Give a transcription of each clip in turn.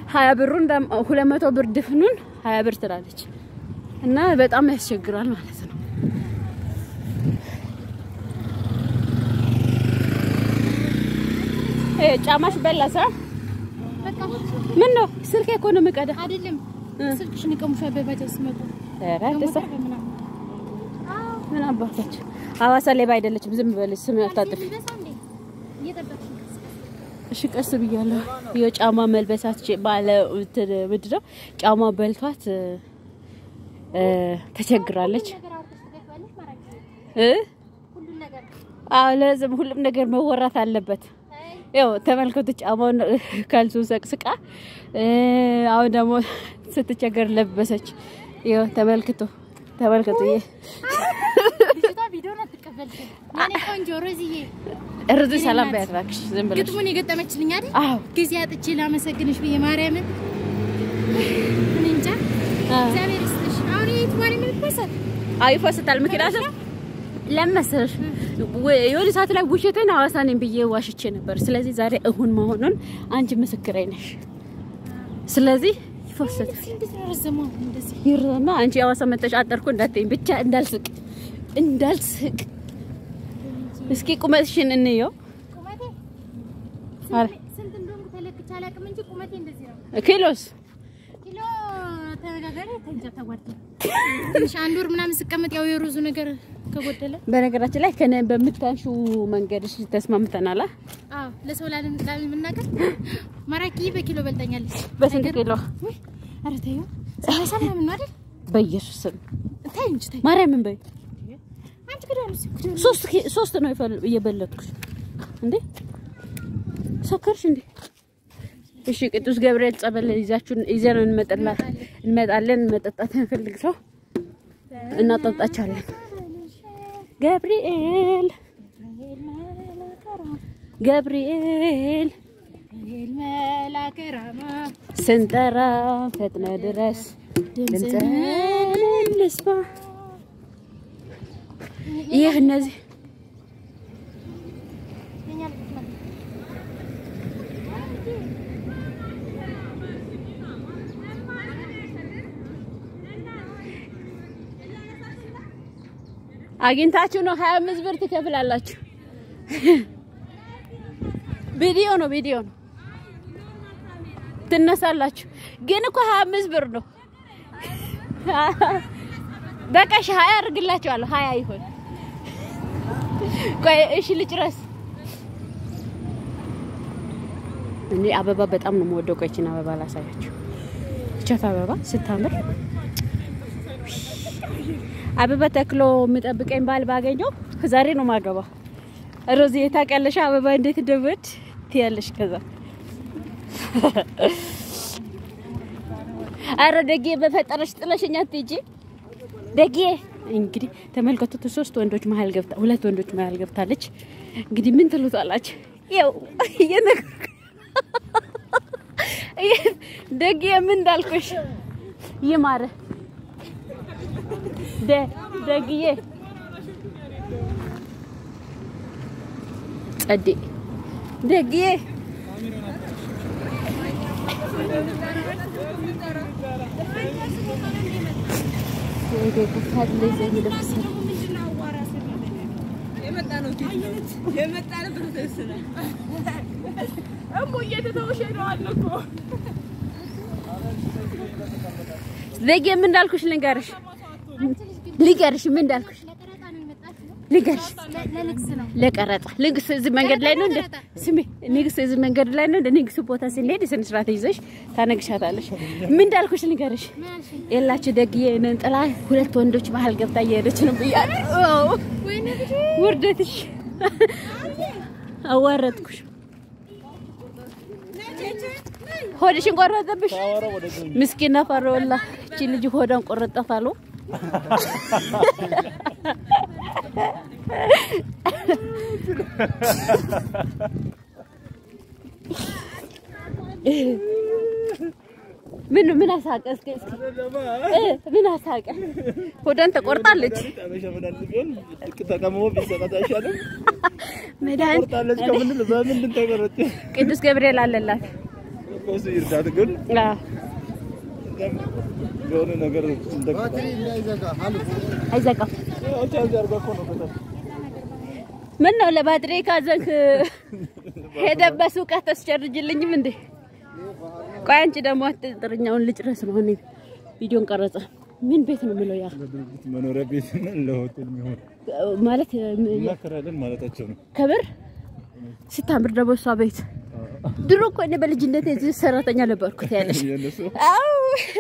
ሀያ ብሩን ደም- ሁለት መቶ ብር ድፍኑን ሀያ ብር ትላለች እና በጣም ያስቸግራል ማለት ነው። እ ጫማሽ በላ ስራ በቃ ምን ነው ስልኬ እኮ ነው የምቀዳ። አይደለም ስልክሽን ይቀሙሻል በባጃጅ ሲመጡ ኧረ ደስ በሞተር በምናምን ምን አባታችሁ ሐዋሳ ሌባ አይደለችም። ዝም በልሽ ስም አታጥፊ። ይበሳ እንዴ እየጠበቅሽ ነው። እሺ ቀስ ብያለሁ። የጫማ መልበሳት ባለ እንትን ምንድን ነው ጫማ በልቷት እ ተቸግራለች ነገር አውርተሽ ትገፋለሽ ማራኪ እ ሁሉን ነገር አዎ ለዝም ሁሉም ነገር መወራት አለበት። ያው ተመልከቱ ጫማውን ካልሱን ሰቅስቃ እ አሁን ደግሞ ስትቸገር ለበሰች። ይኸው ተመልክቶ ተመልከቱ ይሄ ልጅቷ ቪዲዮን አትቀበልሽም። የኔ ቆንጆ ሮዝዬ እርዝ ሰላም በያት እባክሽ ዝም ብለሽ ግጥሙን የገጠመችልኝ አይደል? አዎ ጊዜ አጥቼ ላመሰግንሽ ብዬ ማርያምን እኔ እንጃ እግዚአብሔር ይስጥሽ። አሁን የት ማርያም ይፈሰል አዎ ይፈስታል። ምክንያቱም ለምን መሰለሽ ወ- የሆነ ሰዓት ላይ ውሸቴን ሐዋሳ ነኝ ብዬ ዋሽቼ ነበር። ስለዚህ ዛሬ እሁን መሆኑን አንቺ ምስክሬ ነሽ። ስለዚህ ይፈስታል። እንዴት ነው ረዘመው እንደዚህ? ይርማ አንቺ ሐዋሳ መተሽ አጠርኩ እንዳትይኝ ብቻ እንዳልስቅ እንዳልስቅ። እስኪ ቁመትሽን እንየው። ቁመቴ አረ ስንት እንደሆንኩ ተለክቼ አላውቅም እንጂ ቁመቴ እንደዚህ ነው። ኪሎስ ኪሎ ተነጋጋሪ ተንጃ ተጓደለ ትንሽ አንድ ወር ምናምን ስቀመጥ ያው የሩዙ ነገር ከጎደለ በነገራችን ላይ ከነ በምታንሹ መንገድሽ ተስማምተናል። አ? አዎ ለሰው ላለም ላለመናገር ማራኪ በኪሎ በልጠኛለች። በስንት ኪሎ? ውይ ኧረ ተይው ሰላሳ ምናምን ነው አይደል? በኢየሱስ ስም ተይ እንጂ ተይ። ማርያምን በይ። አንቺ ክዳኑ ሲክዳኑ ሶስት ኪ- ሶስት ነው የፈል- እየበለጥኩሽ እንዴ ሰከርሽ እንዴ? እሺ ቅዱስ ገብርኤል ጸበል ይዛችሁን ይዘን እንመጣላ እንመጣለን። መጠጣት እንፈልግ ሰው እናጠጣቻለን። ገብርኤል ገብርኤል መላከ ራማ ስንጠራ ፈጥነ ድረስ ድምፅህን እንስማ። ይህ እነዚህ የኛ ልጆች ናቸው። አግኝታችሁ ነው ሀያ አምስት ብር ትከፍላላችሁ። ቪዲዮ ነው ቪዲዮ ነው ትነሳላችሁ። ግን እኮ ሀያ አምስት ብር ነው። በቃ እሺ ሀያ አድርግላችኋለሁ። ሀያ ይሆን ቆይ እሺ ልጭረስ። እኔ አበባ በጣም ነው የምወደው። ቆይ ይቺን አበባ ላሳያችሁ። ቸፍ አበባ ስታምር አበባ ተክሎ የምጠብቀኝ ባል ባገኘው ዛሬ ነው ማገባ። ሮዚ ታውቂያለሽ አበባ እንዴት እንደምወድ ትያለሽ። ከዛ አረ ደጌ በፈጠረሽ ጥለሽኛ አትሂጂ ደጌ። እንግዲህ ተመልከቱት፣ ሶስት ወንዶች መሀል ገብታ ሁለት ወንዶች መሀል ገብታለች። እንግዲህ ምን ትሉታላችሁ? ያው እየነገርኩ ደጌ ምን እንዳልኩሽ ይማረ ደ ደግዬ ጸዴ ደግዬ ደጌ ምን እንዳልኩሽ ልንገርሽ ልንገርሽ ምን እንዳልኩሽ ለቀረጣ ነው የመጣችው። ልንገርሽ ለ- ለንግስ ነው። ለቀረጻ ንግስ እዚህ መንገድ ላይ ነው እንደ ስሜ ንግስ እዚህ መንገድ ላይ ነው እንደ ንግስ ቦታ ስንሄድ ስነ ስርዓት ይዘሽ ታነግሻታለሽ። ምን እንዳልኩሽ ልንገርሽ ምን አልሽኝ? የላችሁ ደግዬ ነን ጥላ ሁለት ወንዶች መሀል ገብታ እየሄደች ነው ብያለሁ። አዎ ወይኔ ልጅ ውርደትሽ አዋረድኩሽ። ሆድሽን ቆረጠብሽ። ምስኪና ፈሮላ እቺ ልጅ ሆዷን ቆረጠት አሉ። ምን ምን አሳቀ? እስኪ እስኪ እ ምን አሳቀ? ሆዷን ተቆርጣለች። መድኃኒት ቅዱስ ገብርኤል አለላት። እኮ እሱ ይርዳት፣ ግን አዎ የሆነ ነገር እንደ አይዘጋም። ያው ቻርጅ አድርጋ እኮ ነው በጣም ምን ነው ለባትሪ ካዘንክ ሄደህ በሱቅ አታስጨርጅልኝም እንዴ? ቆይ አንቺ ደግሞ አትጥርኛውን ልጭረስ ነው። እኔ ቪዲዮን ቀረጸ ምን ቤት ነው የምለው? ያ ለድርጅት መኖሪያ ቤት እና ለሆቴል የሚሆን ማለት እናከራለን ማለታቸው ነው። ክብር ስታምር ደግሞ እሷ ቤት ድሮ እኮ እኔ በልጅነት የዚህ ሰራተኛ ነበርኩት ያለሽ። የእነሱ አው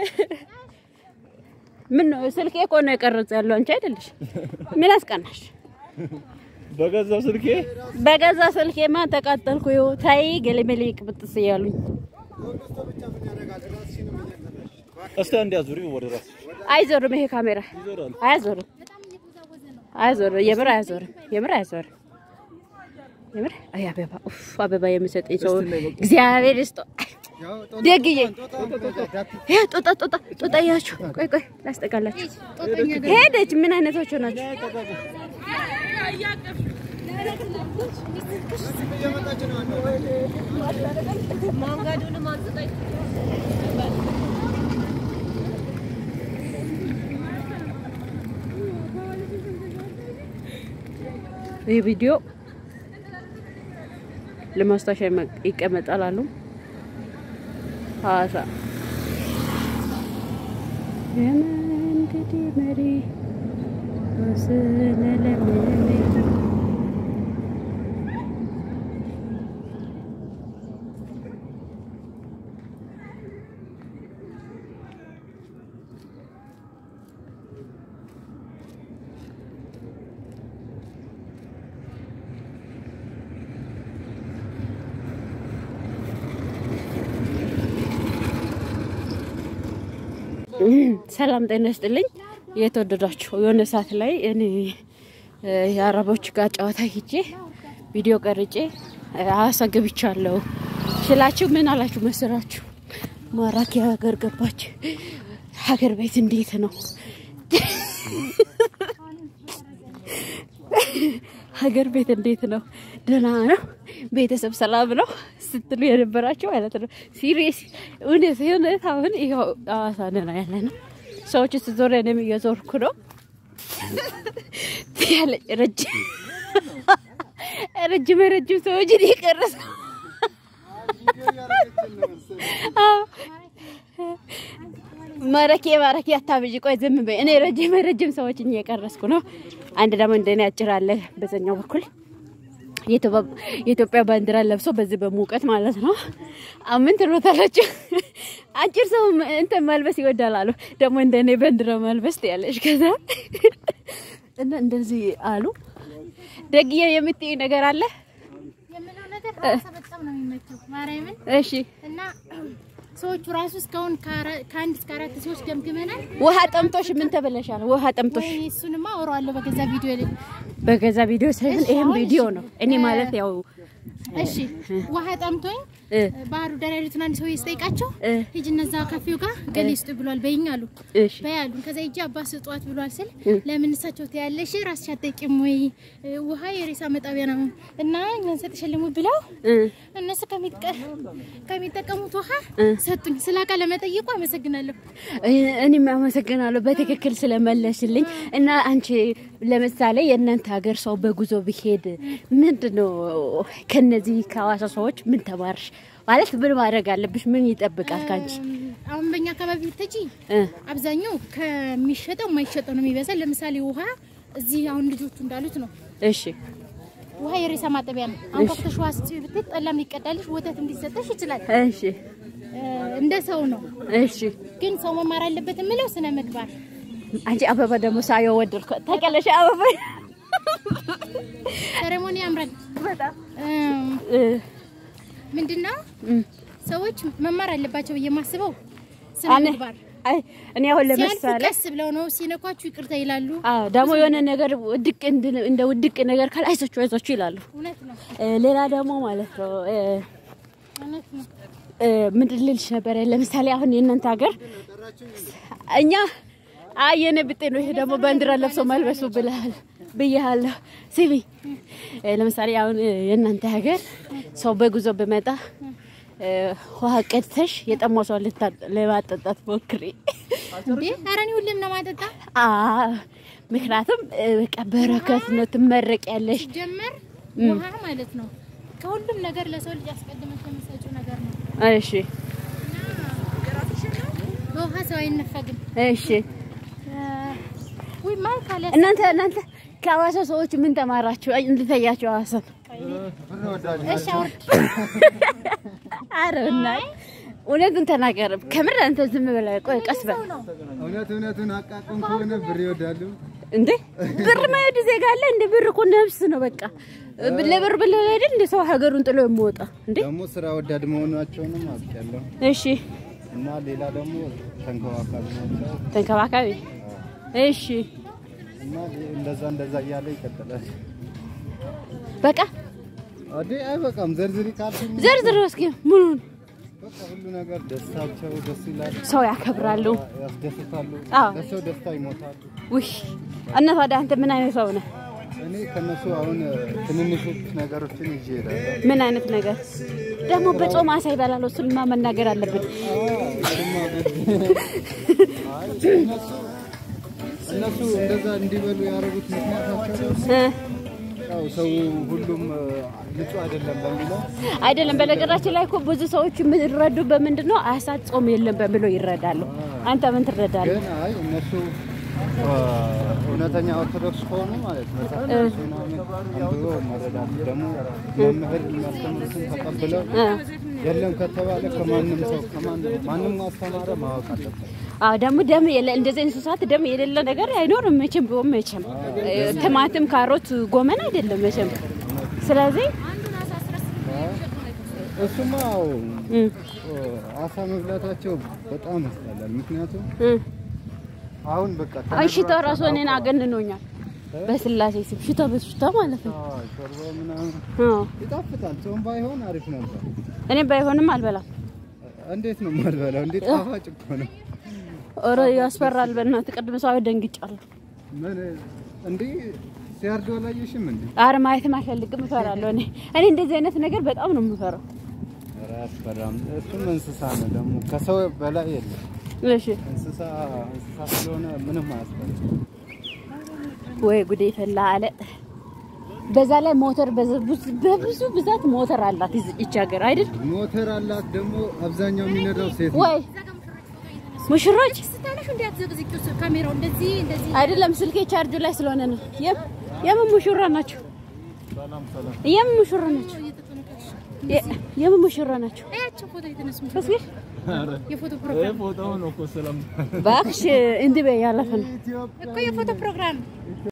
ምን ነው ስልኬ እኮ ነው የቀረጸ ያለው አንቺ አይደለሽ? ምን አስቀናሽ? በገዛው ስልኬ በገዛ ስልኬማ ተቃጠልኩ። ይኸው ታይ ገለመሌ ቅብጥስ እያሉኝ እስቲ አንድ አዙሪው ወደ ራስ አይዞርም። ይሄ ካሜራ ይዞራል። አያዞርም፣ አያዞርም። የምር አያዞርም፣ የምር አያዞርም። የምር አይ አበባ ኡፍ አበባ የምሰጠኝ ሰው እግዚአብሔር ይስጠው። ደግዬ ይሄ ጦጣ ጦጣ ጦጣ እያችሁ ቆይ ቆይ ላስጠቃላችሁ። ሄደች። ምን አይነቶቹ ናቸው? ይህ ቪዲዮ ለማስታወሻ ይቀመጣል አሉ ሐዋሳ የመንገዴ መሪ ወስነ ለምኔ ሰላም ጤና ይስጥልኝ። የተወደዳችሁ የሆነ ሰዓት ላይ እኔ እ የአረቦች ጋር ጨዋታ ሂጄ ቪዲዮ ቀርጬ እ ሐዋሳ ገብቻለሁ ስላችሁ ምን አላችሁ መሰላችሁ? ማራኪ ሀገር ገባች። ሀገር ቤት እንዴት ነው? ሀገር ቤት እንዴት ነው? ደህና ነው? ቤተሰብ ሰላም ነው ስትሉ የነበራቸው ማለት ነው። ሲሪየስ እውነት እውነት አሁን ይኸው ሐዋሳ ነን ያለ ነው። ሰዎች ስትዞር እኔም እየዞርኩ ነው ያለ ረጅም ረጅም ረጅም ሰዎች እየቀረሰ ማረኬ ማረኬ አታብዥ። ቆይ ዝም በይ። እኔ ረጅም ረጅም ሰዎችን እየቀረስኩ ነው። አንድ ደግሞ እንደኔ አጭር አለ በዛኛው በኩል የኢትዮጵያ ባንዲራ ለብሶ በዚህ በሙቀት ማለት ነው። አምን ትሎታላችሁ። አጭር ሰው እንትን መልበስ ይወዳል አሉ። ደግሞ እንደኔ ባንዲራ መልበስ ያለሽ ከዛ እና እንደዚህ አሉ። ደግዬ የምትይ ነገር አለ? የምለው ነገር ሐዋሳ በጣም ነው የሚመቸው ማርያምን እሺ እና ሰዎቹ ራሱ እስካሁን ከአራ- ከአንድ እስከ አራት ሰዎች ገምግመናል። ውሃ ጠምቶሽ ምን ተበለሻል? ውሃ ጠምቶሽ ወይ እሱንማ አወራዋለሁ በገዛ ቪዲዮ ላይ። በገዛ ቪዲዮ ሳይሆን እሺ፣ ይሄም አሁን ቪዲዮ እሺ። ነው። እኔ ማለት ያው እሺ ውሃ ጠምቶኝ እ ባህሩ ዳር ያሉትን አንድ ሰው ስጠይቃቸው እ ሂጅ እነዛ ካፌው ጋር ገሌ ስጡ ብሏል በይኝ አሉ። እሺ በያሉን ከዛ ሂጅ አባ ስጧት ብሏል ስል እ ለምን እሳቸው ትያለሽ ራስሽ አትጠቂም ወይ እ ውሃ የሬሳ መጣቢያ ነው እና እኛን ሰጥሸልሙ ብለው እ እነሱ ከሚጠ- ከሚጠቀሙት ውሃ እ ሰጡኝ። ስለ ቃለ መጠይቁ አመሰግናለሁ። እኔም አመሰግናለሁ በትክክል ስለመለስልኝ። እና አንቺ ለምሳሌ የእናንተ ሀገር ሰው በጉዞ ቢሄድ ምንድን ነው ከነዚህ ከሐዋሳ ሰዎች ምን ተማርሽ? ማለት ምን ማድረግ አለብሽ? ምን ይጠብቃል ከአንቺ? አሁን በእኛ አካባቢ ብትሄጂ እ አብዛኛው ከሚሸጠው የማይሸጠው ነው የሚበዛል። ለምሳሌ ውሃ እዚህ አሁን ልጆቹ እንዳሉት ነው። እሺ ውሃ የሬሳ ማጠቢያ ነው። አሁን ከፍተሽ ውሃ ስጪ ብትይ ጠላም ሊቀዳልሽ ወተት እንዲሰጠሽ ይችላል። እሺ እ እንደ ሰው ነው። እሺ ግን ሰው መማር አለበት የምለው ስነ ምግባር አንቺ አበባ ደግሞ ሳየው ወደድኩ። ታውቂያለሽ አበባ ሴሬሞኒ ያምራል። በጣም እም፣ እ ምንድነው እም ሰዎች መማር አለባቸው ብዬ የማስበው ስነ እኔ ምግባር አይ እኔ አሁን ሲያልፉ ለምሳሌ ቀስ ብለው ነው፣ ሲነኳችሁ ይቅርታ ይላሉ። አዎ ደግሞ የሆነ ነገር ውድቅ እንድ- እንደ ውድቅ ነገር ካለ አይዟችሁ አይዟችሁ ይላሉ። እውነት ነው፣ እ ሌላ ደግሞ ማለት ነው እ እውነት ነው። እ ምንድን ልልሽ ነበረ? ለምሳሌ አሁን የእናንተ ሀገር እኛ አይ የኔ ብጤ ነው ይሄ ደግሞ ባንዲራ ለብሶ መልበሱ ብለሃል ብያለሁ። ስሚ እ ለምሳሌ አሁን እ የእናንተ ሀገር ሰው በጉዞ ብመጣ እ፣ ውሃ ቀድተሽ የጠማው ሰው ልታ- ለማጠጣት ሞክሪ። እንዴ ኧረ እኔ ሁሌም ነው ማጠጣ አ ምክንያቱም እ፣ በቃ በረከት ነው፣ ትመረቂያለሽ። ሲጀመር ውሃ ማለት ነው ከሁሉም ነገር ለሰው ልጅ አስቀድመሽ የምትሰጪው ነገር ነው። እሺ በውሃ ሰው አይነፈግም። እሺ። ውይ ማን ካለ እናንተ እናንተ ከሐዋሳ ሰዎች ምን ተማራችሁ? እንድታያችሁ ሐዋሳ እሺ አውርድ። አረ እና እውነቱን ተናገር። ከምር አንተ ዝም ብለህ ቆይ፣ ቀስ በል ሰው ነው እውነት እውነቱን አቃቁም ከሆነ ብር ይወዳሉ። እንዴ ብር ማይወድ ዜጋ አለ እንዴ? ብር እኮ ነፍስ ነው። በቃ ለብር ብለህ አይደል እንደ ሰው ሀገሩን ጥሎ የሚወጣ እንዴ? ደግሞ ስራ ወዳድ መሆናቸውንም አውቃለሁ። እሺ እና ሌላ ደግሞ ተንከባካቢ ናቸው። ተንከባካቢ። እሺ እና እንደዛ እንደዛ እያለ ይቀጥላል። በቃ አዴ አይበቃም። ዘርዝሪ ካልሽኝ ዘርዝር እስኪ ሙሉን። በቃ ሁሉ ነገር ደስታቸው ደስ ይላል፣ ሰው ያከብራሉ። ያስደስታሉ፣ አዎ። ለሰው ደስታ ይሞታሉ። ውይ እና ታዲያ አንተ ምን አይነት ሰው ነህ? እኔ ከነሱ አሁን ትንንሾች ነገሮችን ይዤ እሄዳለሁ። ምን አይነት ነገር ደግሞ በጾም አሳ ይበላል። እሱንማ መናገር አለብን። እሱማ ግድ። አይ እነሱ እነሱ እንደዛ እንዲበሉ ያደረጉት ምክንያታቸው እ ያው ሰው ሁሉም እ፣ ንጹህ አይደለም በሚለው አይደለም። በነገራችን ላይ እኮ ብዙ ሰዎች የሚረዱ በምንድን ነው አሳ ጾም የለም በሚለው ይረዳሉ። አንተ ምን ትረዳለህ? ግን አይ እነሱ እ፣ እውነተኛ ኦርቶዶክስ ከሆኑ ማለት መጽሐፍ ቅዱስ ምናምን አንብበው መረዳት ደግሞ መምህር የሚያስተምሩትን ተቀብለው እ የለም ከተባለ ከማንም ሰው ከማንም ማንም ማስተማረ ማወቅ አለበት። አዎ ደግሞ ደም የለ እንደዚህ እንስሳት ደም የሌለ ነገር አይኖርም መቼም ቢሆን መቼም እ፣ ቲማቲም፣ ካሮት፣ ጎመን አይደለም መቼም። ስለዚህ አንዱን አሳስረስ እሱማ አዎ እ እ፣ አሳ መብላታቸው በጣም ያስጠላል። ምክንያቱም እ አሁን በቃ አይ ሽታው ራሱ እኔን አገንኖኛል። በስላሴ ስም ሽታ በሽታ ማለት ነው። አዎ፣ ሾርባ ምናምን አዎ ይጣፍጣል። ጾም ባይሆን አሪፍ ነበር። እኔ ባይሆንም አልበላም። እንዴት ነው የማልበላው? እንዴት ጣፋጭ እኮ ነው። ኦሮ ያስፈራል። በእናትህ ቅድም ሰው ደንግጫለሁ። ምን እንዲህ ሲያርዱ አላየሽም እንዴ? አረ ማየትም አልፈልግም፣ እፈራለሁ። እኔ እኔ እንደዚህ አይነት ነገር በጣም ነው የምፈራው። ኧረ አያስፈራም። እሱም እንስሳ ነው ደግሞ ከሰው በላይ የለም። እሺ እንስሳ እንስሳ ስለሆነ ምንም አያስፈራም። ወይ ጉዴ ፈላ አለ። በዛ ላይ ሞተር በዛ- ብዙ- በብዙ ብዛት ሞተር አላት ይዝ- ይቺ ሀገር አይደል ሞተር አላት ደግሞ አብዛኛው የሚነዳው ሴት ነው። ወይ ሙሽሮች ስታለሽ እንዴ አትዘቅዝቂው ስ- ካሜራው እንደዚህ እንደዚህ አይደለም ስልኬ ቻርጅ ላይ ስለሆነ ነው። የም የምን ሙሽራ ናቸው? የምን ሙሽራ ናቸው? እየተጠነቀቅሽ የ- የምን ሙሽራ ናቸው? አያቸው ፎቶ የተነሱ እስኪ የፎቶ ፕሮግራም ፎቶው ነው እኮ ሰላም እባክሽ እንዲህ በይ ያለፈ ነው። እኮ የፎቶ ፕሮግራም